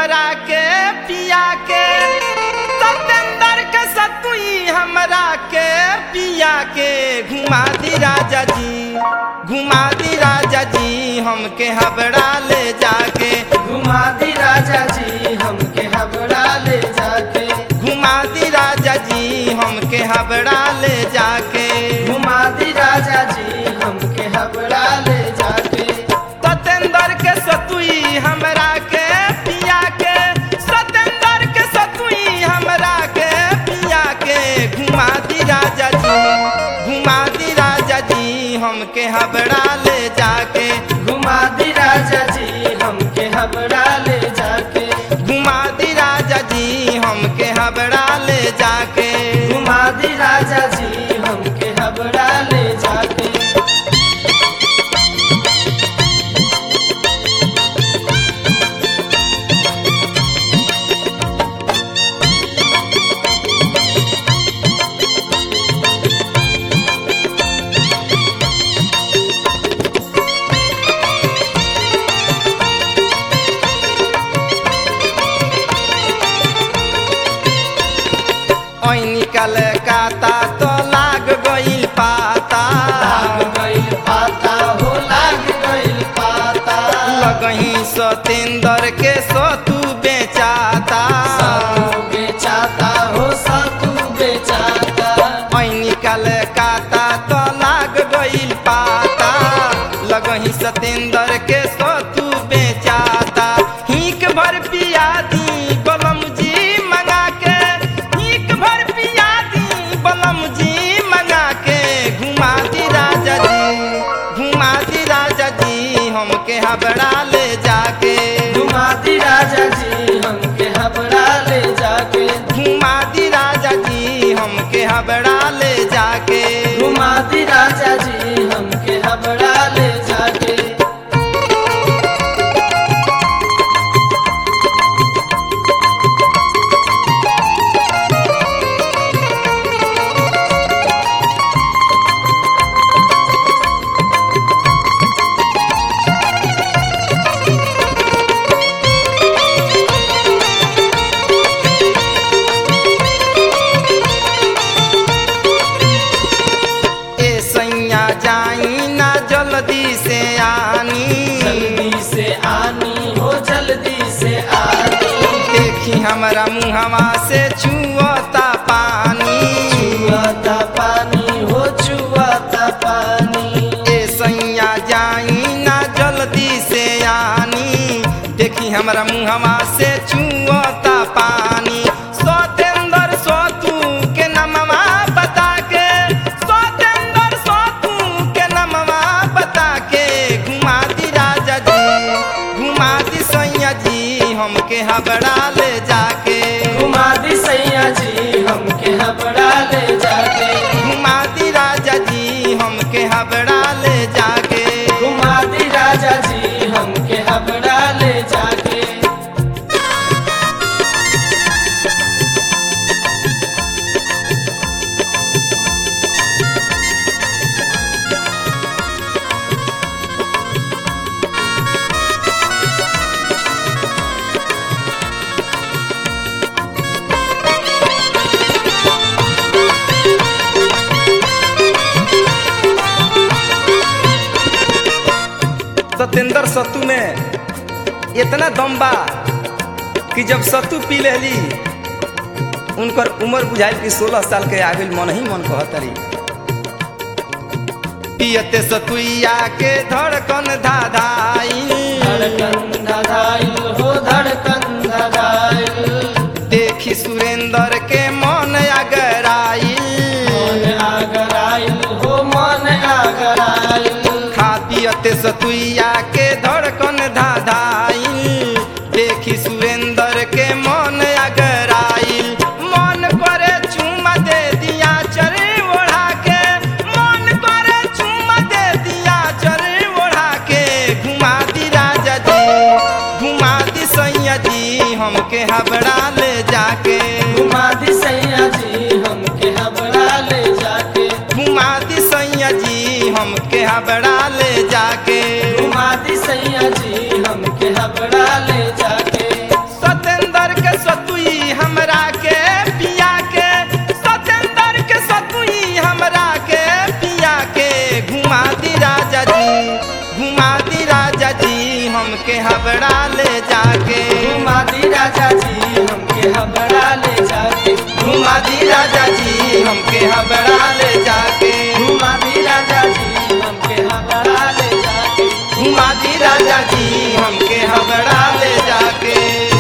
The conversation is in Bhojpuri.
हमरा के पिया के सतेंदर के सतुई हमरा के पिया के घुमा दी राजा जी घुमा दी राजा जी हमके हबड़ा ले जाके घुमा दी राजा जी हमके हबड़ा ले जाके घुमा दी राजा जी हमके हबड़ा ले जाके घुमा दी राजा जी हमके हबड़ा ले जाके सतेंदर के सतुई हमरा के पिया के सतेंदर के सतुई हमरा के पिया के घुमा दी राजा जी घुमा दी राजा जी हमके हबड़ा ले जाके घुमा दी राजा जी हमके हबड़ा ले जाके घुमा दी राजा जी हमके हबड़ा ले जाके घुमा दी राजा जी हमके हबड़ा ले जाके ओइ निकल काता तो लाग गइल पाता लाग गइल पाता हो लाग गइल पाता लगही सतेंदर के सतु बेचाता सातू बेचाता हो सातू बेचाता ओइ निकल काता तो लाग गइल पाता लगही सतेंदर के सतु बेचाता हिक भर पिया दी बलम जी मंगा के हिक भर पिया दी बलम जी मंगा के घुमा दी राजा जी घुमा दी राजा जी हमके हबड़ा ले जाके घुमा दी राजा जी हमके हबड़ा ले जाके घुमा दी राजा जी हमके हबड़ा ले जाके घुमा दी राजा जी हमके हबड़ा ले जाके ए सैया जाई ना जल्दी से आनी जल्दी से आनी हो जल्दी से आनी देखी हमरा मुहवा से छुअता पानी चुआता पानी हो चुआता पानी ए सैया जाई ना जल्दी से आनी देखी हमरा मुहवा से छुअता पानी सतेंदर सतू के नमवा बता के सतेंदर सतू के नमवा बता के घुमा दी राजा जी घुमा दी सैया जी हमके हबड़ा ले जाके घुमा दी सैया जी हमके हबड़ा ले जाके घुमा दी राजा जी हमके हबड़ा ले जाके घुमा दी राजा जी हमके हबड़ा ले जाके सतेंद्र सत्तू में इतना दम बा कि जब सत्तू पी लेली उनकर उम्र बुझाइल कि सोलह साल के आगे मन ही मन कहतरी पियते सतुइया के धड़कन धाधाई धड़कन धड़ाइल हो धड़कन धड़ाइल देखी सुरेंद्र के मन अगराई मन आगराइल हो मन आगराइल खा पियते सतुइया के धड़कन धाधाई देखी सुरेंद्र के मन अगराइल मन करे चुमा दे दिया चरे ओढ़ा के मन करे चुमा दे दिया चरे ओढ़ा के घुमा दी राजा जी घुमा दी सैया जी हमके हबड़ा ले जाके घुमा दी सैया जी हमके हबड़ा ले जाके घुमा दी सैया जी हमके हबड़ा ले जाके घुमा दी सैया जी हमके हबड़ा हबड़ा ले जाके घुमा दी राजा जी हमके हबड़ा ले जाके घुमा दी राजा जी हमके हबड़ा ले जाके